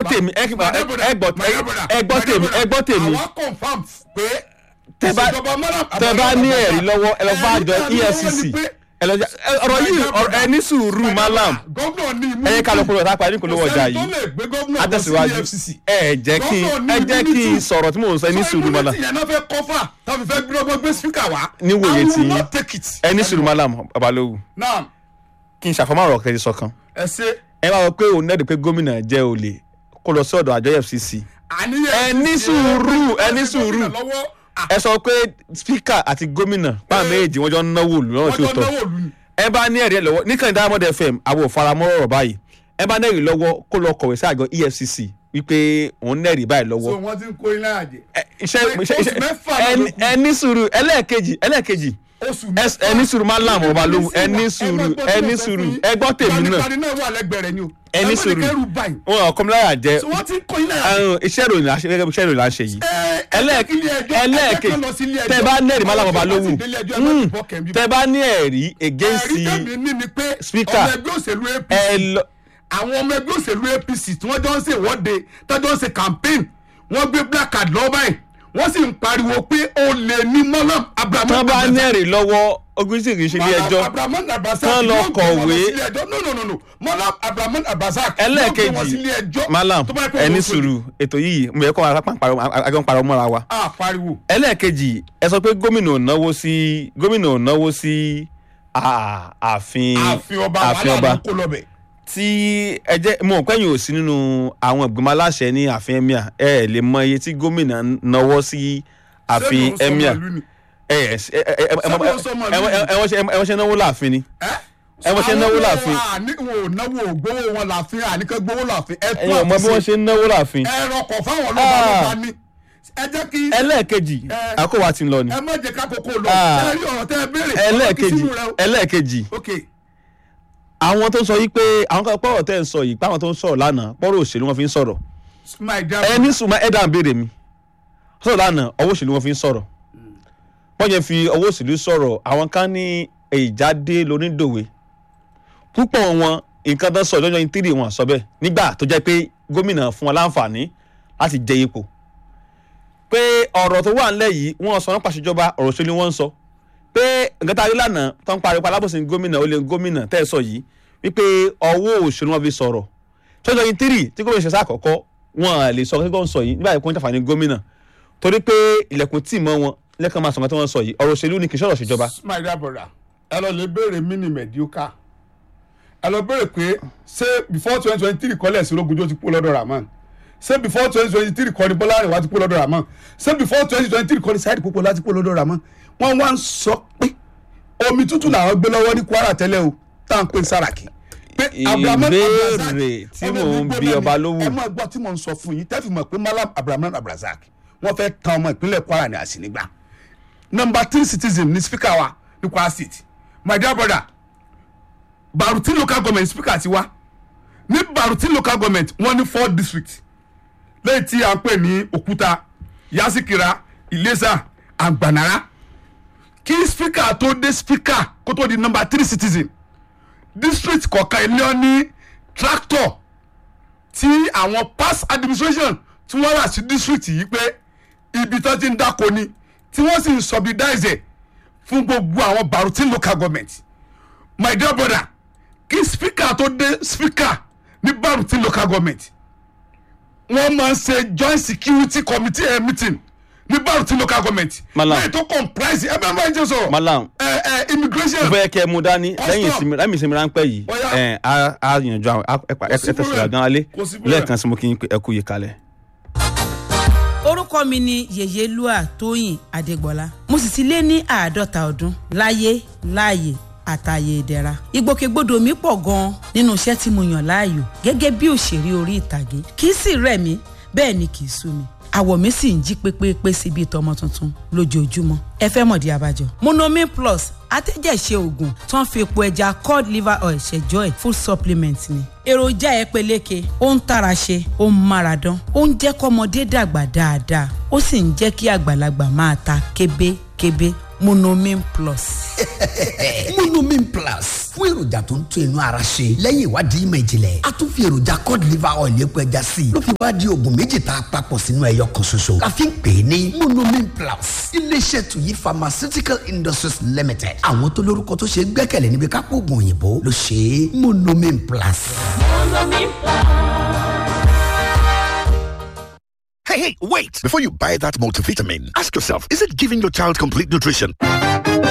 tèmi ẹ ẹ gbọ́ ẹ gbọ́ tèmi ẹ gbọ́ tèmi àwọn confam pé tẹ bá ìṣèjọba Malam tẹ bá ní Abdulrahman ẹ̀rí lọ́wọ́ ẹ lọ bá àjọ ẹ̀rí tó ní lọ́wọ́ EFCC ni pé- ẹ lọ jẹ- ẹ- ọ̀rọ̀ yìí ọ̀rọ̀- ẹ ní sùúrù malam gómìnà ní imú ẹ yẹ ká lọ kúrò lápá ní ìpolówó ọjà yìí tó lè gbé gómìnà lọ sí àtẹ̀síwájú EFCC ẹ jẹ́ kí Gómìnà ẹ ní jẹ́ kí n immunity. sọ̀rọ̀ tí mò ń sọ ẹ ní sùúrù malam ìyẹn náà fẹ́ kọ́fà tàbí fẹ́ gbé ọgbọ́n gbé spíkà wá Níwòye I will tí yín. not take it. ẹ ní sùúrù malam babalówu náà kí n ṣàfọmọ́ ọ̀rọ̀ kẹ́ni sọ̀kan ẹ ṣe ẹ bá wọ pé òun nẹ́ẹ̀dì pé gómìnà jẹ́ olè kó lọ sí ọ̀dọ̀ àjọ EFCC àníyàn ẹ ní sùúrù ẹ ní sùúrù lọ́wọ́ ẹ sọ pé spíkà àti gómìnà báwọn méjèèjì wọ́n jọ ń náwó lù lọ́wọ́ wọ́n tí ó jọ tọ́ náwó lù ní. ẹ bá ní ẹ̀rí ẹ lọ́wọ́ níkànnì Diamond FM àwọn ò faramọ́ ọ̀rọ̀ báyìí ẹ bá nẹ́rìí lọ́wọ́ kó lọ kọ̀wé sí àjọ EFCC wípé òun nẹ́rìí báyìí so lọ́wọ́ wọ́n ti ń kó iná àjẹ. Ẹ, iṣẹ́ Oṣù iṣẹ́ iṣẹ́ mẹ́fà ẹ ní- ló kù. ẹ ní sùúrù ẹlẹ́ẹ̀kejì ẹlẹ́ẹ̀kejì oṣù ẹ- ẹ ní sùúrù máa ń làm ọba lóhùn ẹ ní sùúrù ẹ ní sùúrù ẹ gbọ́ tèmi náà ìpàdé náà wà lẹ́gbẹ̀ẹ́ rẹ̀ ni o. ẹ ní sùúrù kẹ́rù báyìí. wọn ò kọ́míláyà jẹ́ so wọ́n ti ń kó iná àjẹ. àrùn iṣẹ́ ìròyìn là ń ṣe gẹ́gẹ́ bí iṣẹ́ ìròyìn là ń ṣe yìí ẹlẹ́ẹ̀kejì tẹ bá ní ẹ̀rí máa làm ọba lóhùn Mm, tẹ bá ní ẹ̀rí against ẹ̀rí tẹ̀mí ní ni pé Speaker. ọmọ ẹgbẹ́ òṣèlú APC ẹ lọ àwọn ọmọ ẹgbẹ́ òṣèlú APC tí wọ́n jọ ń ṣe ìwọ́de tọ́jọ́ ń ṣe campaign wọ́n gbé black card lọ́wọ́ báyìí wọ́n sì ń pariwo pé ó lè ní Malam Abraham tán bá ní ẹ̀rí lọ́wọ́ ogun sì kì í ṣe ilé ẹjọ́ Abraham Abrazak Tán lọ yóò gbé wọn kọ̀wé. lọ sílé ẹjọ́. no no no no Malam Abraham Abrazak yóò gbé wọn ẹlẹ́ẹ̀kejì sílé ẹjọ́ malam tó bá yẹ pé ẹ òun ní ló ṣe. sùúrù ètò yìí mo yẹ kó àjọ ń parọ́ mọ́ra wa a pariwo ẹlẹ́ẹ̀kejì ẹ sọ pé gómìnà ò náwó sí gómìnà ò náwó sí à- ààfin ààfin ọba ààfin wàhálà ọba ló kó lọ́bẹ̀. tí ẹ jẹ́ mo ò pẹ́yìn ò sí nínú àwọn ìgbìmọ̀ aláṣẹ ní ààfin emir ẹ ẹ lè mọ iye tí gómìnà náwó sí ààfin Ṣé ló ń sọ emir màálù ni? ẹ ẹ ẹ ẹ ẹ ẹ Ṣé ló ń sọ màálù ni? ẹ wọ́n ṣe ẹ wọ́n ṣe náwó láàfin ni ẹ ẹ wọ́n ṣe náwó láàfin àní wọn ò náwó ògbówó wọn láàfin àníkẹ́ gbówó láàfin ẹ tó ẹ̀yin ò mọ bí wọ́n ṣe ń náwó láàfin ẹ rọkọ̀ fáwọn ọlọ́ba lọ́ba ní ẹ jẹ́ kí ẹlẹ́ẹ̀kejì Ẹ. àkówá ti ń lọ ni ẹ má jẹ́ ká kókó lọ Ah. ẹ rí ọ̀rọ̀ tẹ́ ẹ béèrè ẹlẹ́ẹ̀kejì ọ̀rọ̀ kí sínú rẹ o. ẹlẹ́ẹ̀kejì ok àwọn tó ń sọ yìí pé àwọn kan pọ̀rọ̀ tẹ́ ń sọ yìí pé àwọn tó ń sọ̀rọ̀ lánàá pọ̀rọ̀ òṣèlú wọn fi ń sọ̀rọ̀ my dear ẹ ní sùnmọ́ ẹ dáhùn béèrè mi sọ̀rọ̀ lánàá ọwọ́ òṣèlú wọn fi ń sọ̀rọ̀ wọ́n yẹn fi ọwọ́ òṣèlú sọ̀rọ̀ àwọn kan ní ìjáde lónídòwe púpọ̀ wọn nǹkan tó sọ lọ́jọ́ yìí tírì wọn sọ bẹ́ẹ̀ nígbà tó jẹ́ pé gómìnà fún wọn láǹfààní láti jẹ ipò pé ọ̀rọ̀ tó wà ńlẹ̀ yìí wọ́n sọ nípa ìṣèjọba ọ̀rọ̀ òṣèlú wọn ń sọ pé nǹkan tá a rí lánàá tó ń pariwo alábòsí gómìnà ó lè gómìnà tẹ́ ẹ sọ yìí wípé ọwọ́ òṣèlú wọn fi sọ̀rọ̀ tọ́jọ́ yìí tírì tí gómìnà ṣe sáàkọ́kọ́ wọn à lè sọ kí wọ́n sọ yìí nígbà yìí kó ń jàǹfààní gómìnà torí pé ilẹ̀kùn tí mọ́ wọn lẹ́kàn máa sọ̀rọ̀ tí wọ́n sọ yìí ọ̀rọ̀ òṣèlú ni kì í ṣọ̀rọ̀ ṣèjọba. my dear brother ẹ lọ lè béèrè mini mediocre ẹ lọ béèrè pé ṣé before twenty twenty three kọ́lẹ̀ sí ológunjó ti kú lọ́dọ̀ Rahman ṣé before twenty twenty three kọ́ni Bọ́lá Àrẹwà ti kú lọ́dọ̀ Rahman ṣé before twenty twenty three kọ́ni Saheed Pópóọlá ti kú lọ́dọ̀ Rahman wọ́n wá ń sọ pé omi tútù làwọn gbé lọ́wọ́ ní Kwara tẹ́lẹ̀ o tá à ń pè ní Sàràkí pé Abrahamu Abrazak Ìbéèrè tí ọmọ mò ń ìgbó bi mẹ́ni, ọba lówù. ẹ máa gbọ́ tí mò ń sọ fún yín tẹ́fì mọ̀ pé Malam Abrahamu Abrazak wọ́n fẹ́ tan ọmọ ìpínlẹ̀ Kwara ní àsìnígbà number three citizen ni speaker wa ní Kwara state my dear brother Baruti local government speaker ti wa ní Baruti local government wọ́n ní four district lẹ́yìn tí a ń pè ní Òkúta Yasikira Ilesa Agbanara kí speaker tó dé speaker kó tó di number three citizen district kọ̀ọ̀kan ilé ọ ní tractor tí àwọn past administration tí wọ́n rà sí district yìí pé ibi tó ti ń dáko ni tí wọ́n sì ń subsidize ẹ̀ fún gbogbo àwọn Baruti local government my dear brother kí speaker tó dé speaker ní Baruti local government wọ́n máa ń ṣe joint security committee eh, meeting ní Baruti local government Malam. lẹ́yìn tó comprise ẹ bẹ́ẹ̀ máa ń jẹ́ sọ̀rọ̀ Malam ẹ ẹ immigration mo fẹ́ kẹ́ ẹ mú dání lẹ́yìn ìsinmi lẹ́yìn ìsinmi ráńpẹ́ yìí Ó yá. ẹ̀ á á yànjú àwọn ẹ Kò sí tẹ̀síwájú problem. gan alẹ́ Kò sí problem. lẹ́ẹ̀kan sí mo kí n pé ẹ kú yìí kalẹ̀. orúkọ mi ni yèyélúà tóyìn adégbọlá mo sì ti lé ní àádọ́ta ọdún láyé láàyè àtàyè ìdẹ̀ra ìgbòkègbodò mi pọ̀ gan-an nínú iṣẹ́ tí mo yàn láàyò gẹ́gẹ́ bí òṣèré orí ìtàgé kì í sì rẹ̀ mí bẹ́ẹ̀ ni kì í sú mi àwọ̀ mi sì ń jí pépépé sí bíi tọmọ tuntun lójoojúmọ́ ẹ fẹ́ mọ̀dí abájọ. monomin plus atẹ́jẹ̀ṣe oògùn tó ń fi epo ẹja cod liver oil ṣẹjọ́ ẹ̀ full supplement ni. èròjà ẹ peléke ó ń tara ṣe ó ń mára dán ó ń jẹ́ kọ́mọdé dàgbà dáadáa ó sì ń jẹ́ kí àgbàlagbà máa ta kébékébé monomin plus. monomin plus fún èròjà tó ń tún inú ara ṣe lẹ́yìn ìwádìí ìmọ̀ ìjìnlẹ̀ a tún fi èròjà cod liver oil epo ẹja sí i ló fi wá di oògùn méjì tá a papọ̀ sínú ẹyọ kan ṣoṣo la fi ń pè é ní monomin plus iléeṣẹ́ tuyi pharmaceutical industries limited àwọn tó lórúkọ tó ṣe é gbẹ́kẹ̀lé níbi kápò oògùn òyìnbó ló ṣe é monomin plus. Hey, hey, wait! Before you buy that multivitamin, ask yourself, is it giving your child complete nutrition?